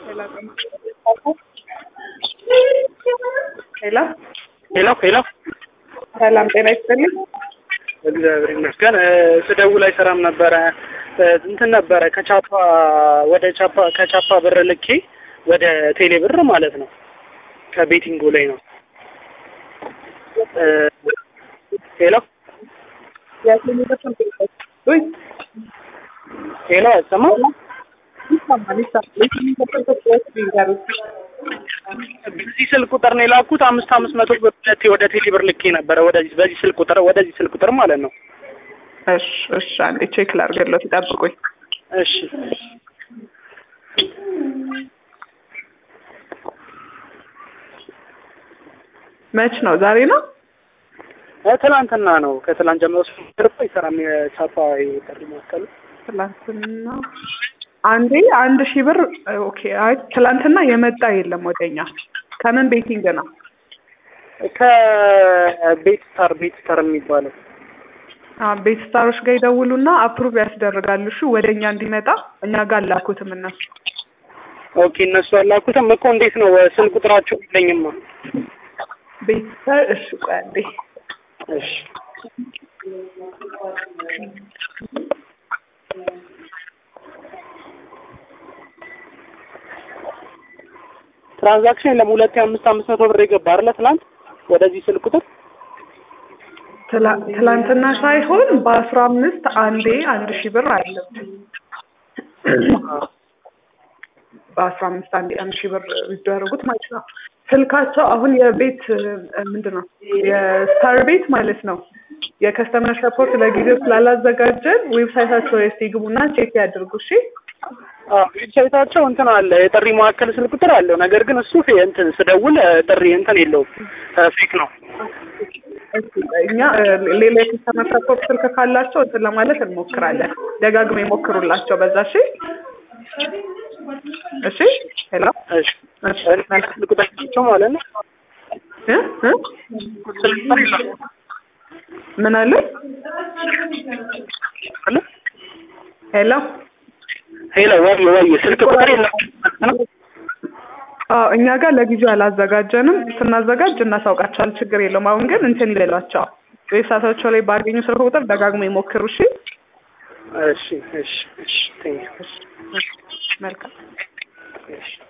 ሄሎ ሄሎ ሄሎ ሰላም ጤና ይስጥልኝ። እግዚአብሔር ይመስገን። ስደውል አይሰራም ነበረ። እንትን ነበረ ከቻፓ ወደ ቻፓ ከቻፓ ብር ልኬ ወደ ቴሌ ብር ማለት ነው። ከቤቲንጉ ላይ ነው። ሄሎ ውይ ሄሎ አይሰማም? ይሰማል ይሰማል። ይንገሩኝ። በዚህ ስልክ ቁጥር ነው የላኩት። አምስት አምስት መቶ ብር ሁለቴ ወደ ቴሌ ብር ልኬ ነበረ። ወደዚህ በዚህ ስልክ ቁጥር ወደዚህ ስልክ ቁጥር ማለት ነው። እሺ እሺ፣ አንዴ ቼክ ላድርግለት፣ ይጠብቁኝ። እሺ መች ነው? ዛሬ ነው? እ ትናንትና ነው። ከትናንት ጀምሮ ስልክ አይሰራም። የቻፓ ጥሪ ማስቀሉ ትላንትና አንዴ አንድ ሺህ ብር ኦኬ። አይ ትላንትና የመጣ የለም ወደኛ። ከምን ቤቲንግ ነው? ከቤት ስታር ቤት ስታር የሚባለው አ ቤት ስታሮች ጋር ይደውሉና አፕሩቭ ያስደርጋሉ። እሺ ወደኛ እንዲመጣ እኛ ጋር አላኩትም እነሱ። ኦኬ እነሱ ያላኩትም እኮ እንዴት ነው ስልክ ቁጥራቸው የለኝማ። ቤት ስታር እሺ፣ ቆይ አንዴ እሺ ትራንዛክሽን የለም። ሁለት አምስት አምስት መቶ ብር የገባ አይደለ ትናንት ወደዚህ ስልክ ቁጥር ትላ- ትላንትና ሳይሆን በአስራ አምስት አንዴ አንድ ሺህ ብር አለብን። በአስራ አምስት አንዴ አንድ ሺህ ብር የሚደረጉት ማለት ነው። ስልካቸው አሁን የቤት ምንድን ነው የስታር ቤት ማለት ነው። የከስተመር ሰፖርት ለጊዜው ስላላዘጋጀን ዌብሳይታቸው እስቲ ግቡና ቼክ ያድርጉ። እሺ አዎ ዌብሳይታቸው እንትን አለ የጥሪ ማዕከል ስልክ ቁጥር አለው። ነገር ግን እሱ ፌ- እንትን ስደውል ጥሪ እንትን የለውም ፌክ ነው። እኛ እ፣ ሌላ የከስተመር ሰፖርት ስልክ ካላቸው እንትን ለማለት እንሞክራለን። ደጋግመው ይሞክሩላቸው በዛ። እሺ እሺ ሄሎ እሺ ስልክ ቁጥራቸው ማለት ነው እ እ ስልክ ቁጥር የለም ምን አለ? አለ ሄሎ ሄሎ ወይ ወይ ስልክ ቁጥር የለም ነው አዎ እኛ ጋር ለጊዜው አላዘጋጀንም። ስናዘጋጅ እናሳውቃቸዋል። ችግር የለውም። አሁን ግን እንትን ይበሏቸው ዌብሳይታቸው ላይ ባገኙ ስልክ ቁጥር ደጋግመው ይሞክሩ። እሺ እሺ እሺ እሺ ቴንክ ዩ መልካም እሺ